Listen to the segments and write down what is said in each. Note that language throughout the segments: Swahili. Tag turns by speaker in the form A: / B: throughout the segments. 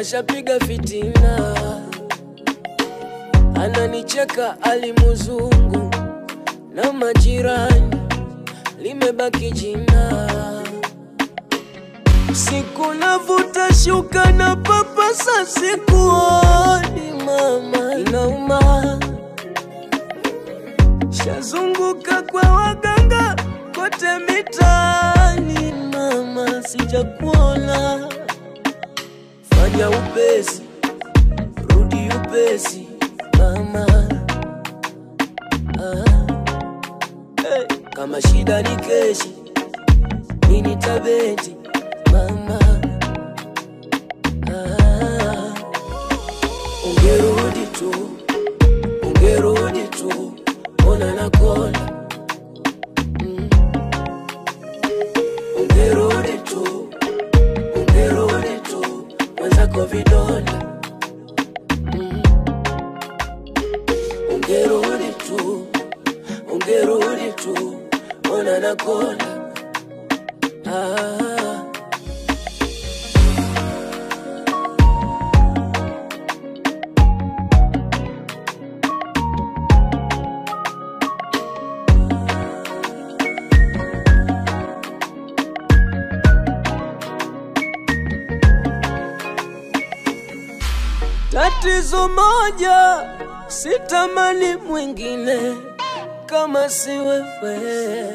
A: kashapiga fitina, ananicheka alimuzungu na majirani, limebaki jina. Siku navuta shuka na papasa, sikuoni mama, inauma. Shazunguka kwa waganga kote mitaani, mama, sijakuona. Fanya upesi, rudi upesi, mama. Ah. Hey. Kama shida ni keshi, nini tabeti, mama. Ah. Ungerudi tu, ungerudi tu, ona na kona. Mm. Ungerudi tu, ungerudi tu, mwenzako vidonda. Mm. Ungerudi tu, ungerudi tu, ona na kona. Ah. Tatizo moja, sitamani mwingine kama si wewe.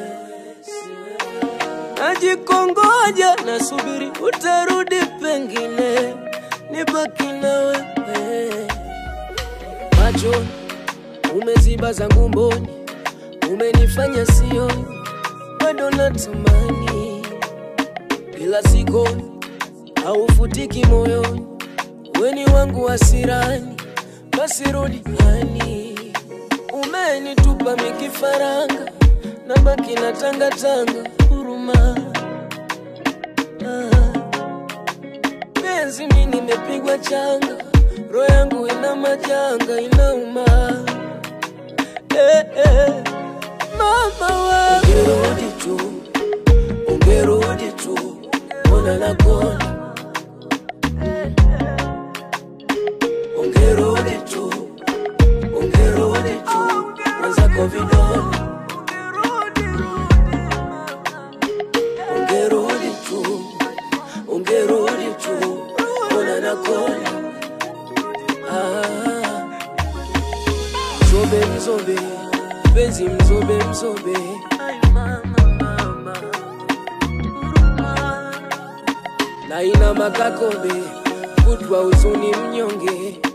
A: Najikongoja, nasubiri utarudi, pengine nibaki na wewe. Macho umeziba zangu mboni, umenifanya sioni, bado natamani, ila sikoni, haufutiki moyoni weni wangu wasirani, basi rudi hani. Umenitupa mikifaranga, na baki na tanga tanga huruma. Ah. Penzi mi nimepigwa changa, roho yangu ina majanga, inauma. Eh, eh. Mama wa ungerudi tu, ungerudi tu, ona na kona Ungerudi tu, ungerudi tu, mwenzako vidonda. Ungerudi tu, ungerudi tu, ona na kona. Ah, mzobe mzobe, penzi mzobe mzobe. Ay, mama, mama, huruma. na ina makakobe kutwa huzuni mnyonge